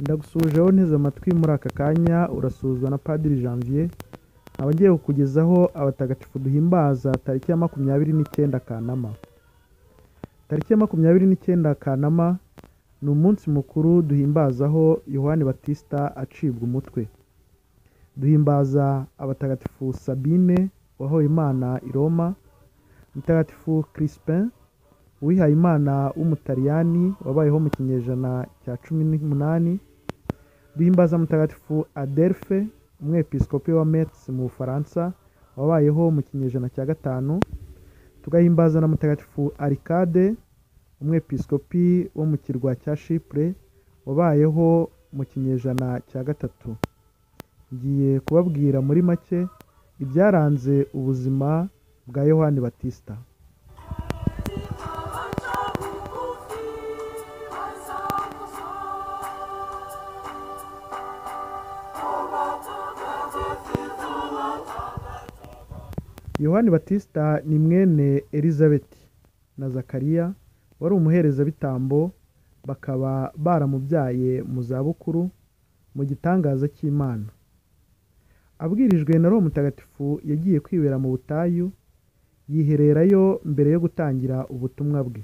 Ndagusuhuje aho unteze amatwi muri aka kanya urasuhuzwa na Padiri Janvier nkaba ngiye kukugezaho abatagatifu duhimbaza tariki ya makumyabiri n'icyenda Kanama tariki ya makumyabiri n'icyenda Kanama ni umunsi mukuru duhimbazaho Yohani Batista acibwa umutwe duhimbaza abatagatifu Sabine wahoye Imana i Roma mutagatifu Crispin wihaye Imana w'umutaliyani wabayeho mu kinyejana cya cumi n'umunani duhimbaza mutagatifu Adelphe umwepiskopi wa Metz mu Bufaransa wabayeho mu kinyejana cya gatanu tugahimbaza na mutagatifu Arikade umwepiskopi wo mu kirwa cya Chypre wabayeho mu kinyejana cya gatatu ngiye kubabwira muri make ibyaranze ubuzima bwa Yohani Batista Yohani Batista ni mwene Elizabeth na Zakariya wari umuherezabitambo bakaba baramubyaye mu zabukuru mu gitangaza cy'Imana abwirijwe na Roho Mutagatifu yagiye kwibera mu butayu yihererayo mbere yo gutangira ubutumwa bwe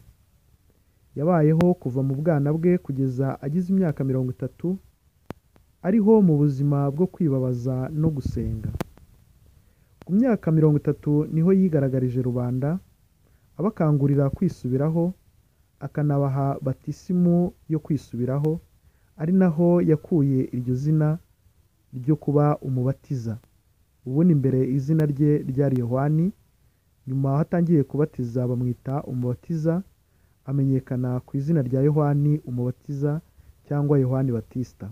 yabayeho kuva mu bwana bwe kugeza agize imyaka mirongo itatu ariho mu buzima bwo kwibabaza no gusenga ku myaka mirongo itatu niho yigaragarije rubanda abakangurira kwisubiraho akanabaha batisimu yo kwisubiraho ari naho yakuye iryo zina ryo kuba umubatiza ubundi mbere izina rye ryari yohani nyuma aho atangiye kubatiza bamwita umubatiza amenyekana ku izina rya yohani umubatiza cyangwa yohani batista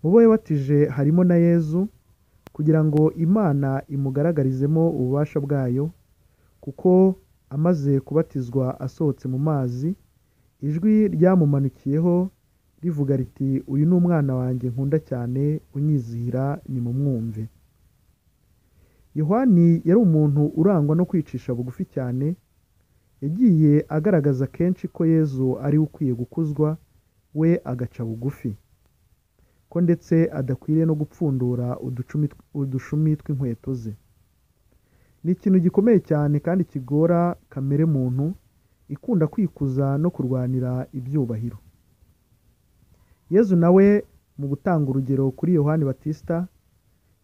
mu bo yabatije harimo na yezu kugira ngo imana imugaragarizemo ububasha bwayo kuko amaze kubatizwa asohotse mu mazi ijwi ryamumanukiyeho rivuga riti uyu ni umwana wanjye nkunda cyane unyizihira ni mu mwumve yohani yari umuntu urangwa no kwicisha bugufi cyane yagiye agaragaza kenshi ko yezu ari we ukwiye gukuzwa we agaca bugufi ko ndetse adakwiriye no gupfundura uducumi udushumi tw'inkweto ze ni ikintu gikomeye cyane kandi kigora kamere muntu ikunda kwikuza no kurwanira ibyubahiro yezu nawe mu gutanga urugero kuri yohani batista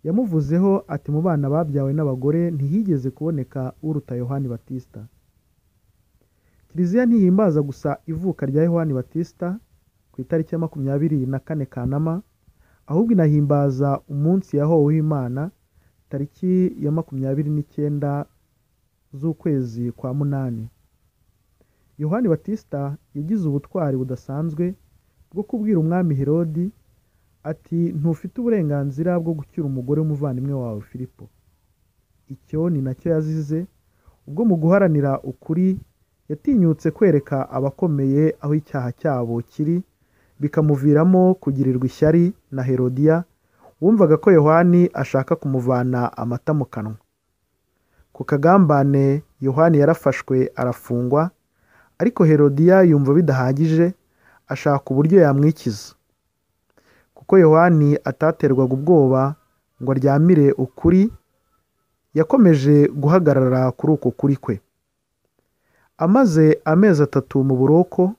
yamuvuzeho ati mu bana babyawe n'abagore ntihigeze kuboneka uruta yohani batista kiliziya ntihimbaza gusa ivuka rya yohani batista ku itariki ya makumyabiri na kane kanama ahubwo inahimbaza umunsi yahoweho imana tariki ya makumyabiri n'icyenda z'ukwezi kwa munani yohani batista yagize ubutwari budasanzwe bwo kubwira umwami herodi ati ntufite uburenganzira bwo gucyura umugore w'umuvandimwe wawe filipo icyo ni nacyo yazize ubwo mu guharanira ukuri yatinyutse kwereka abakomeye aho icyaha cyabo kiri bikamuviramo kugirirwa ishyari na herodiya wumvaga ko yohani ashaka kumuvana amata mu kanwa ku kagambane yohani yarafashwe arafungwa ariko herodiya yumva bidahagije ashaka uburyo yamwikiza kuko yohani ataterwaga ubwoba ngo aryamire ukuri yakomeje guhagarara kuri uko kuri kwe amaze amezi atatu mu buroko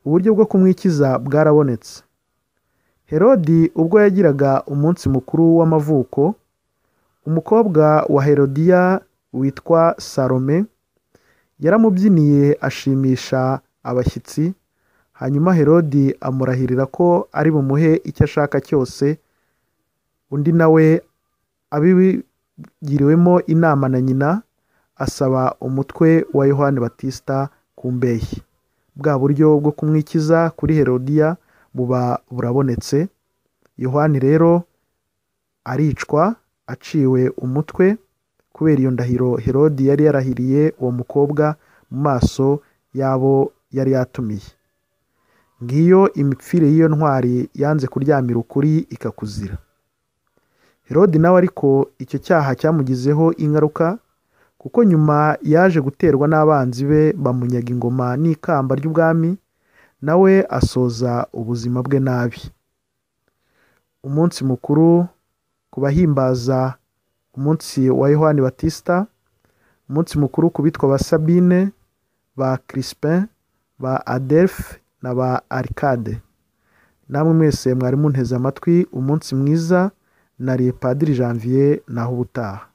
uburyo bwo kumwikiza bwarabonetse herodi ubwo yagiraga umunsi mukuru w'amavuko umukobwa wa herodiya witwa salome yaramubyiniye ashimisha abashyitsi hanyuma herodi amurahirira ko ari bumuhe icyo ashaka cyose undi nawe abigiriwemo inama na nyina asaba umutwe wa yohani batista ku mbeshyi bwa buryo bwo kumwikiza kuri herodiya buba burabonetse yohani rero aricwa aciwe umutwe kubera iyo ndahiro herodi yari yarahiriye uwo mukobwa mu maso y'abo yari yatumiye ngiyo imipfire y'iyo ntwari yanze kuryamira ukuri ikakuzira herodi nawe ariko icyo cyaha cyamugizeho ingaruka kuko nyuma yaje guterwa n'abanzi be bamunyaga ingoma n'ikamba ry'ubwami nawe asoza ubuzima bwe nabi umunsi mukuru ku bahimbaza umunsi wa yohani batisita umunsi mukuru ku bitwa ba sabine ba kirisipin ba adefe na ba arikade namwe mwese mwari munteze amatwi umunsi mwiza na padiri janvier naho ubutaha